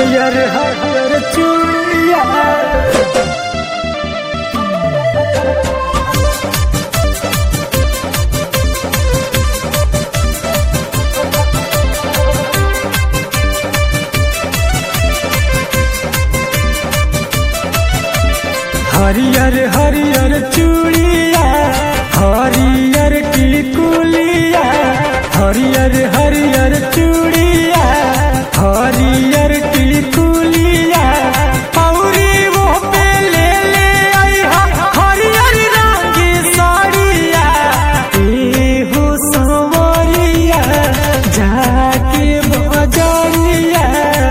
हरियर हरियर चूड़िया हरियर हरियर चूड़िया हरियर टिकुलिया हरियर हरियर चूड़िया हरियर टिकुलिया औरी वो पे ले ले आइहा हरियर रंग की साड़िया एहो संवरिया जाके बजरिया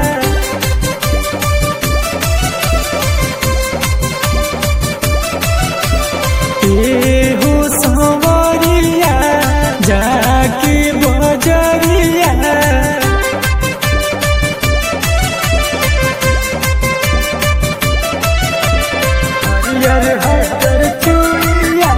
एहो संवरिया जाके बजरिया हरियर हरियर चूड़िया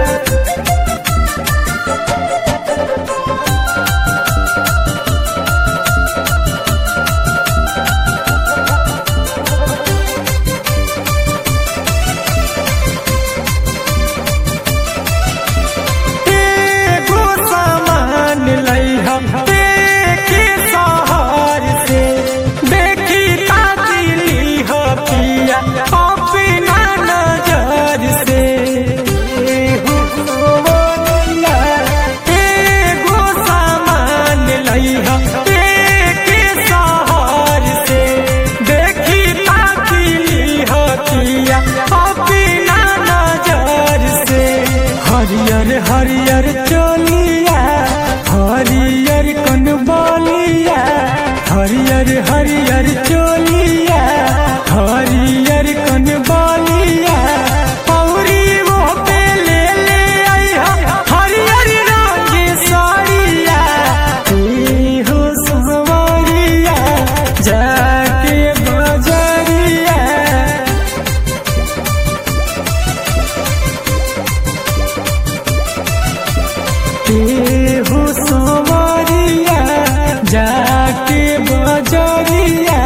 एगो सामान लइहा देखे शहर से देखी ताजिली हो पिया अपना नजर से एगो सोवनिया, एगो सामान लइहा देखे शहर से देखी ताजिली हो पिया अपना नजर से हरियर हरियर चोलिया हरियर कन बोलिया हरियर हरियर चोलिया हरियर कन बोलिया औरी वो पे ले ले आइहा हरियर रंग की साड़िया एहो संवरिया जाके बजरिया केहू संवरिया जाके बजरिया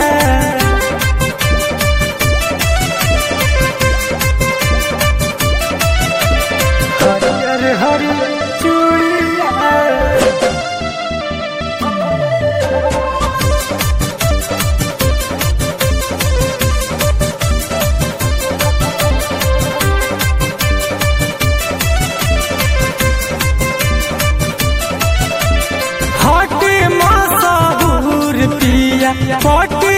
हरियर हरियर चूड़िया हटे मसाहूर पिया पटे